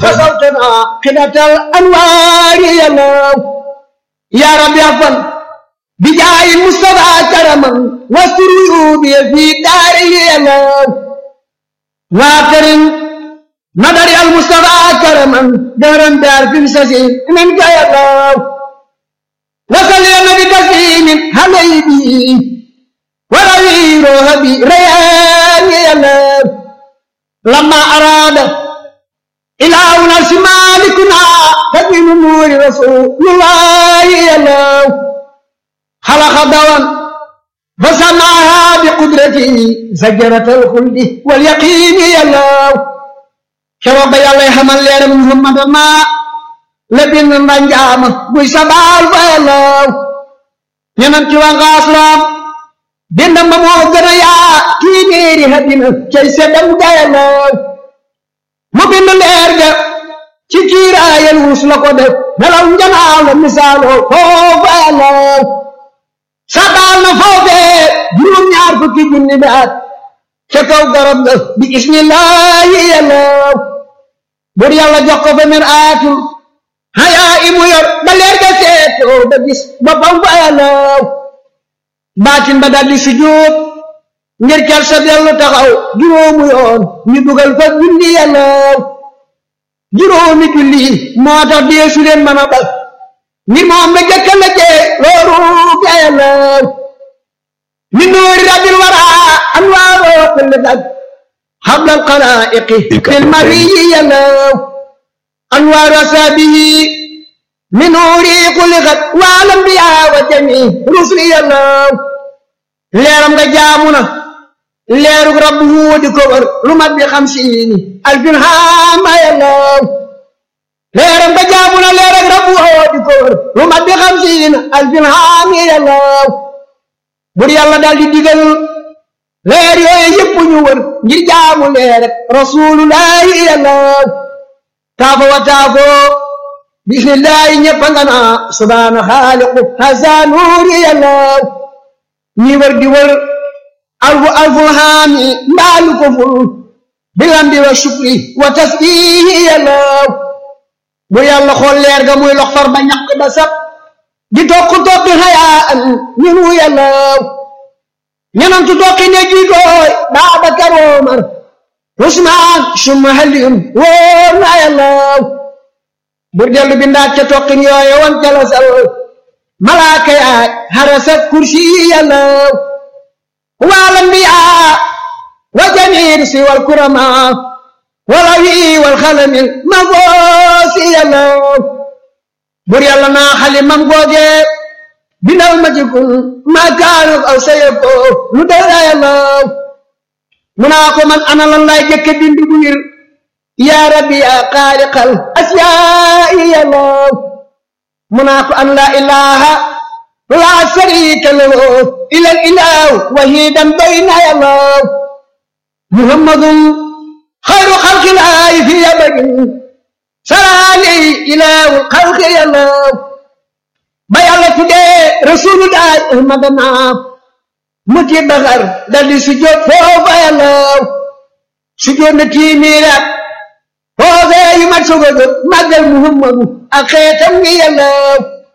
فصوتنا قدة الأنوار يا الله يا رب يغفر بجاه المصطفى كرما واستر عيوبي في داري يا الله واكرم نظر المصطفى كرما دارا دار في مسجد منك يا الله وصل يا نبي تسليم عليه وروي روحي ريان يا الله لما أراد إلهنا مالكنا فمن نور رسول الله يا الله خلق دوام فسمعها بقدرته زجرة الخلد واليقين يا الله شرب يا الله حمل يا محمد ما لبن نجام بوي سبال يا الله ينم وغاسلام dindam ba moo gën a yaa kii niiri hadina cay seddam gayalaw mu bind leer ga ci kiiraayal wus la ko def nelaw njanaaw la misaaloo foofa yalaw sabaal na foofee juróom ñaar fukki junni bi at ca kaw garab ga bi ismillahi yalaw bur yàlla jox ko fa mir aatul hayaa imu yor ba leer ga seetoo ba gis boppam fa yalaw baatin ba daldi sujjóot ngir ker sa dellu taxaw juróomu yoon ñu dugal fa julli yàllaw juróomi julli moo tax deesu leen mën a bal ni moom la jëkka la jee loolu ga yàllaw ni nuuri rabbil wara anwaaroo kulli dag xablal xalaa'iqi fil mariyi yàllaw anwaaru asaabihi min nuuri xuliqat wal anbiyaa wa jamii rusuli yàllaw leeram nga jaamu na leerug rabbu di ko wër lu mat bi xamsiini alfin haama yàllaw leeram nga jaamu na leerug rabbu di ko wër lu mat bi xamsiini alfin haami yàllaw bur yàlla daal di digal leer yooyu yëpp ñu wër ngir jaamu leer rasulullahi yàllaw taafo wa taafo bismillahi ñëpp nga naa subhaana xaaliqu hasa nuuri yàllaw ñi wër di wër alfu alful haami mbaalu ko ful bilambi wa shukri wa tasbihi yàllaw bu yàlla xool leer ga muy lox far ba ñaq ba sab di tokk tokki hayaan ñunu yàllaw ñenantu tokki ne jiitooy Baabakar Omar Usmaan summa Aliyun wóor na yàllaw bur dellu bindaat ca tokkin yooye wan cala sal malaaka yaay harasa kursi yàllaw wal anbiyaa wa jamiir si wal kurama wala wi wal xalamil ma goosi yàllaw bur yàlla naa xalimam googe bindal ma ci kun ma kaanu aw sayako lu dara yàllaw mu naa ko man ana lan lay jëkke bindu bu wir yaa rabbi yaa xaaliqal asyaai yàllaw mu naa ko an laa ilaha laa sharika lahu ilal ilahu wahidan bayna yàllaw muhammadun xayru xalqilaahi fi abadin saraali ilahu xalqi yàllaw ba yàlla tuddee rasulullahi ahmadana mu ci baxar daldi sujjóot foofa yàllaw sujjóot na tiimiiraat foofee yu mat soog a jóg màggal muhammadu ak xeetam ngi yàllaw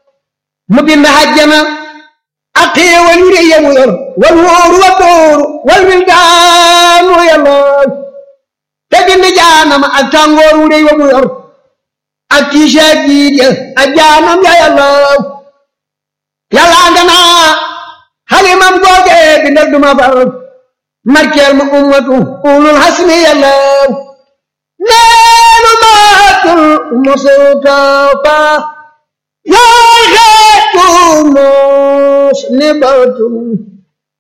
mu bind hajjana ak xéewal yu rëy yamu yor wal wóoru wa dóoru wal wildaanu yàllaw te bind jaanama ak tàngoor wu rëy wa mu yor ak tiisa jiit ya ak jaanam ya yàllaw yàllaa nga naa xalimam googe bindal duma far markeel ma ummatu ulul hasmi yàllaw neenu maatul mustafa yaa xeetu muslibatun